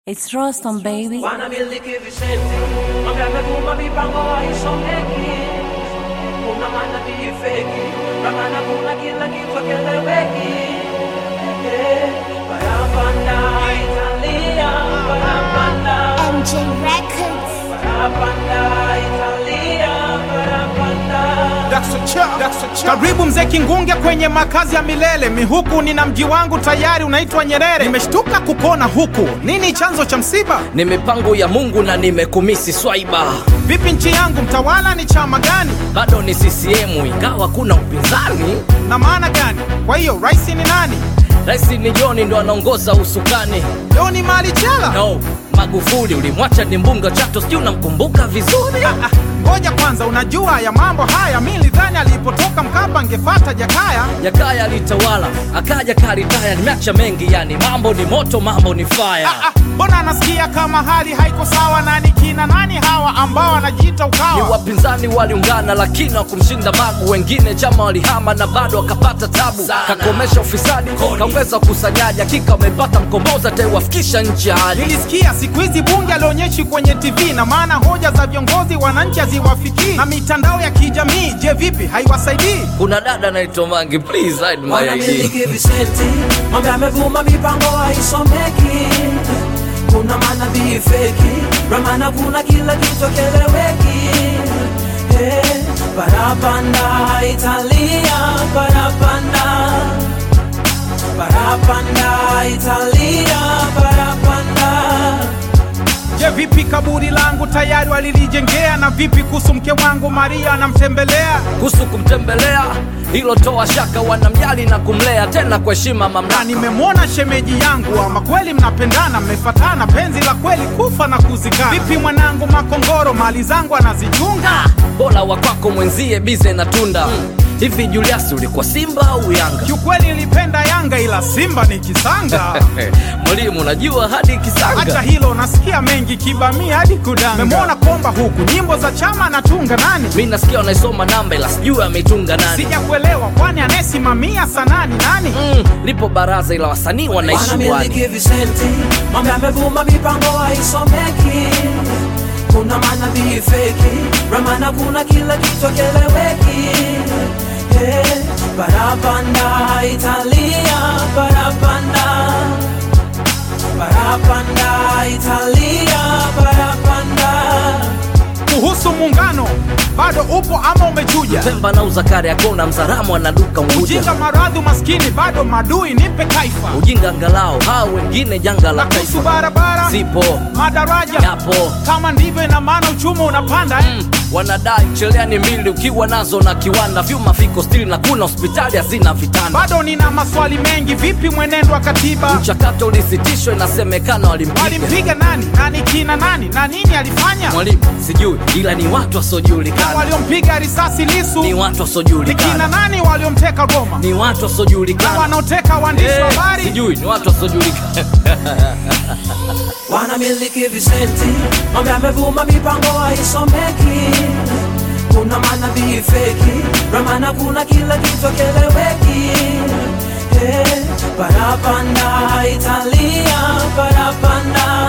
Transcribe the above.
It's Rostam, baby. wanamiliki visenti mambo yamevuma mipango haisomeki kuna manabii feki ramana kuna kila kitu keleweki barabanda italia barabanda MJ Records. barabanda italia barabanda Karibu mzee Kingunge kwenye makazi ya milele. Mihuku nina mji wangu tayari unaitwa Nyerere. Nimeshtuka kukona huku, nini chanzo cha msiba? ni mipango ya Mungu na nimekumisi swaiba, Vipi nchi yangu, mtawala ni chama gani bado ni CCM ingawa kuna upinzani. na maana gani? Kwa hiyo rais ni nani? Rais ni John ndo anaongoza usukani. Leo ni mali chela. No, Magufuli ulimwacha ni mbunga Chato, sijui unamkumbuka vizuri. Ah, Ngoja kwanza, unajua ya mambo haya, mi nilidhani alipotoka Mkapa angefata Jakaya. Jakaya alitawala akaja karitaya, nimeacha mengi yani, mambo ni moto, mambo ni fire. Ah, Mbona anasikia kama hali haiko sawa? Nani kina nani hawa ambao wanajiita Ni ukawa? wapinzani waliungana lakini wakumshinda Magu, wengine chama walihama na bado wakapata tabu. Kakomesha ufisadi, kaongeza ukusanyaji, hakika wamepata mkombozi ataiwafikisha nchi ya hali. Nilisikia siku hizi bunge alionyeshi kwenye TV, na maana hoja za viongozi wananchi haziwafikii, na mitandao ya kijamii, je, vipi haiwasaidii? Kuna dada anaitwa Mangi, please hide my ID. wanamiliki visenti mambo yamevuma mipango haisomeki kuna manabii feki ramana kuna kila kitu keleweki hey, barabanda italia barabanda barabanda italia barabanda Je, vipi kaburi langu tayari walilijengea? Na vipi kuhusu mke wangu Maria anamtembelea? kuhusu kumtembelea hilo toa shaka, wanamjali na kumlea tena kwa heshima Na mamlaka. nimemwona shemeji yangu, ama kweli mnapendana, mmefatana, penzi la kweli kufa na kuzikana. Vipi mwanangu Makongoro, mali zangu anazichunga? Bora wa kwako mwenzie bize na tunda hivi. Julius ulikuwa Simba au Yanga? Kiukweli nilipenda Yanga, ila Simba ni kisanga. Mwalimu, unajua hadi Hata Kisanga hilo nasikia mengi kibamia hadi kudanga. Memwona komba huku nyimbo za chama anatunga nani? mi nasikia wanaisoma namba, ila sijui ameitunga nani. Sijakuelewa, kwani anayesimamia sanani nani? Mm, lipo baraza ila wasanii wanaishi wani. wanamiliki visenti mambo yamevuma mipango haisomeki kuna manabii feki ramana kuna kila kitu keleweki hey, barabanda italia barabanda barabanda italia barabanda Kuhusu muungano bado upo ama umechuja? Pemba na uzakari akona mzaramu anaduka Unguja. Ujinga, maradhi, umaskini bado madui, nipe kaifa. Ujinga angalau hao wengine janga la Na kuhusu taifa barabara, zipo madaraja yapo kama ndivyo, ina maana uchumi unapanda eh? Mm, wanadai cheleani mbili ukiwa nazo na kiwanda vyuma viko stili na kuna hospitali hazina vitanda. Bado nina maswali mengi, vipi mwenendo wa katiba? Mchakato ulisitishwa, inasemekana walimpiga Walimpiga nani? Nani kina nani? Na nini alifanya? mwalimu, sijui ila ni watu Na wasiojulikana, waliompiga risasi Lisu ni watu ni kina wasiojulikana, nani? Waliomteka Roma ni watu na wasiojulikana, wanaoteka waandishi wa Eh, habari? sijui ni watu wasiojulikana. wanamiliki visenti mambo yamevuma mipango haisomeki kuna manabii feki ramana kuna kila kitu keleweki hey, barabanda italia barabanda